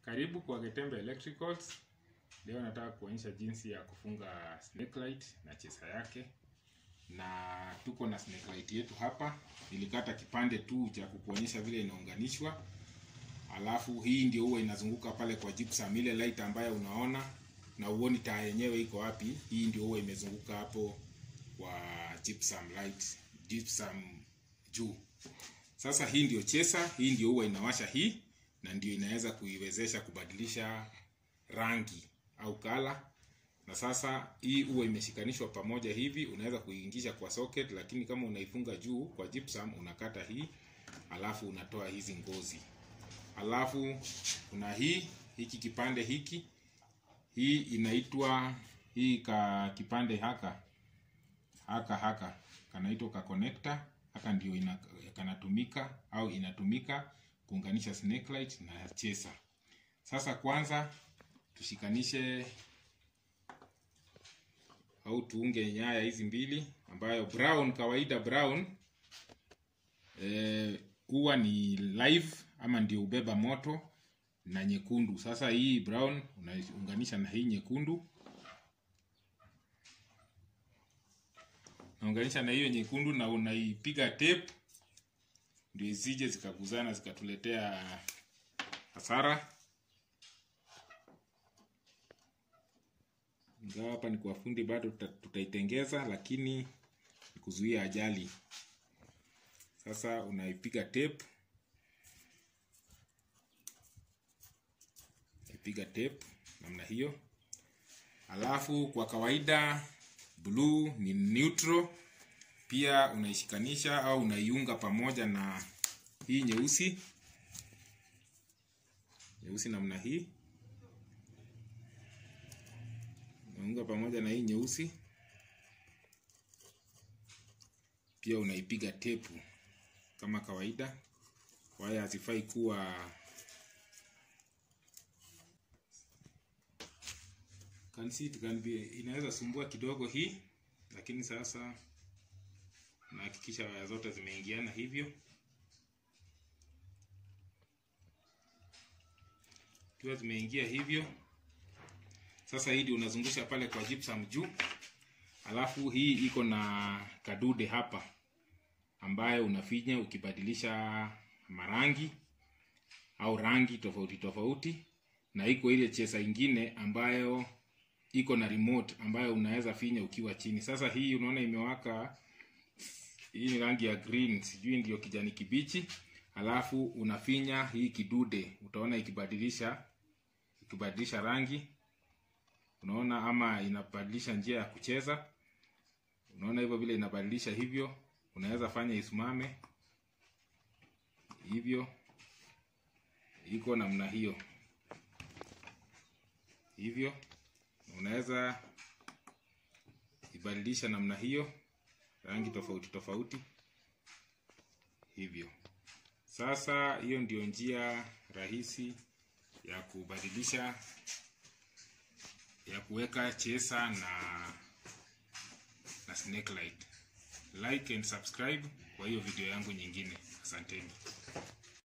Karibu kwa Getembe Electricals. Leo nataka kuonyesha jinsi ya kufunga snake light na chesa yake, na tuko na snake light yetu hapa. Nilikata kipande tu cha kukuonyesha vile inaunganishwa, alafu hii ndio huwa inazunguka pale kwa gypsum, ile light ambayo unaona na uoni taa yenyewe iko wapi. Hii ndio huwa imezunguka hapo kwa gypsum light, gypsum juu. Sasa hii ndio chesa, hii ndio huwa inawasha hii na ndio inaweza kuiwezesha kubadilisha rangi au kala. Na sasa hii huwa imeshikanishwa pamoja hivi, unaweza kuingisha kwa socket, lakini kama unaifunga juu kwa gypsum, unakata hii alafu unatoa hizi ngozi, alafu kuna hii hiki kipande hiki, hii inaitwa hii ka kipande haka haka haka kanaitwa ka connector haka, ndio ina, kanatumika au inatumika kuunganisha snake light na chesa. Sasa kwanza tushikanishe au tuunge nyaya hizi mbili, ambayo brown kawaida brown huwa e, ni live ama ndio ubeba moto na nyekundu. Sasa hii brown unaunganisha na hii nyekundu, naunganisha na hiyo nyekundu na unaipiga tape ndio isije zikaguzana zikatuletea hasara. Ingawa hapa ni kwa fundi bado tutaitengeza, lakini ni kuzuia ajali. Sasa unaipiga tape, ipiga tape namna hiyo, alafu kwa kawaida blue ni neutral pia unaishikanisha au unaiunga pamoja na hii nyeusi nyeusi namna hii, unaunga pamoja na hii nyeusi pia unaipiga tepu kama kawaida. Waya hazifai kuwa can see it can be, inaweza sumbua kidogo hii, lakini sasa nahakikisha waya zote zimeingiana hivyo. Kiwa zimeingia hivyo, sasa hii ndio unazungusha pale kwa gypsum juu, alafu hii iko na kadude hapa ambayo unafinya ukibadilisha marangi au rangi tofauti tofauti, na iko ile chesa ingine ambayo iko na remote ambayo unaweza finya ukiwa chini. Sasa hii unaona imewaka hii ni rangi ya green, sijui ndio kijani kibichi. Alafu unafinya hii kidude, utaona ikibadilisha ikibadilisha rangi, unaona ama inabadilisha njia ya kucheza. Unaona hivyo vile inabadilisha hivyo, unaweza fanya isimame hivyo, iko namna hiyo hivyo, unaweza ibadilisha namna hiyo rangi tofauti tofauti hivyo. Sasa hiyo ndio njia rahisi ya kubadilisha ya kuweka chesa na na snake light. Like and subscribe kwa hiyo video yangu nyingine. Asanteni.